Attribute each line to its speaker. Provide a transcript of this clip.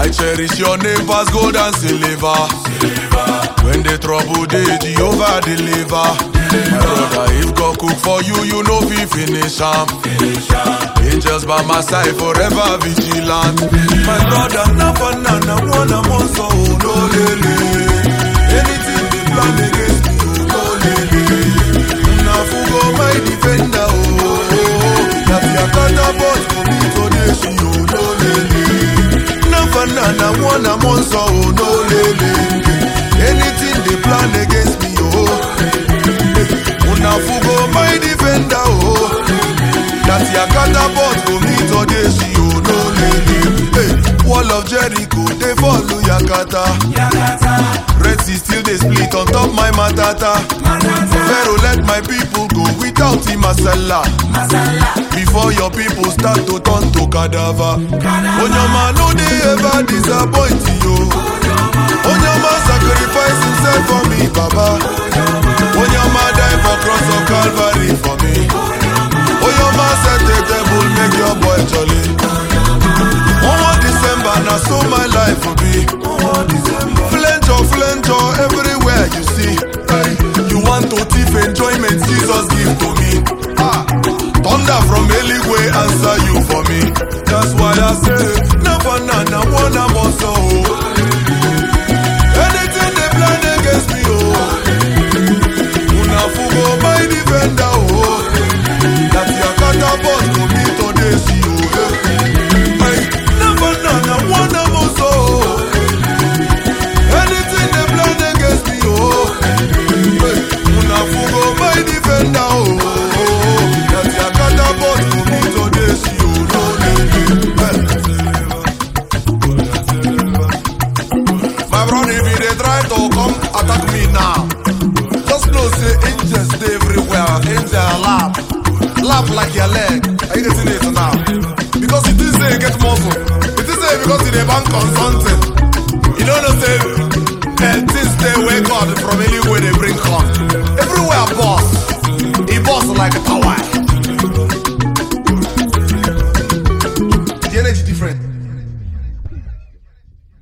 Speaker 1: I cherish your name pass gold and silver. When the trouble dey, Jehovah deliver. My brother, if God cook for you, you know fi finish am. Angels by my side, forever vigilant. My brother, na banana, one am also no lele. Anything they plan against me, oh no lele. Na fugo my defender, oh. oh, oh. Na fear catapult for me today, she oh no lele. Na banana, one am also oh no lele. Anything they plan against me, oh. Una fugo my defender, oh. That your catapult go me today, she oh no lady. Hey, wall of Jericho, they follow Yakata. Red Sea still they split on top my matata. Pharaoh let my people go without him masala. Before your people start to turn to cadaver. Onyama no they ever disappoint you. Onyama sacrifice himself for me, Baba. Onyama die for cross of Calvary for me. Oyoma set a table, make your boy jolly. One more December, now so my life will be. Flenjo, flenjo, everywhere you see. You want to thief enjoyment, Jesus give to me. Ah, thunder from Eligwe answer you for me. That's why I say, never na na one am also. Anything they plan against me, oh. Una fugo my defender, oh. That your catapult go me today, see you. Hey, never na na one am also. Anything they plan against me, oh. Hey, una fugo my defender, oh. That your catapult go me today, see you. No, My brother, if they try to come attack me now, just know say angels dey everywhere. Angel laugh, laugh like your leg. Are you getting it now? Because you think say you get muscle. You think say because you dey bank on something. You don't know say eh, things dey wey God from anywhere they bring come. Everywhere boss, he boss like a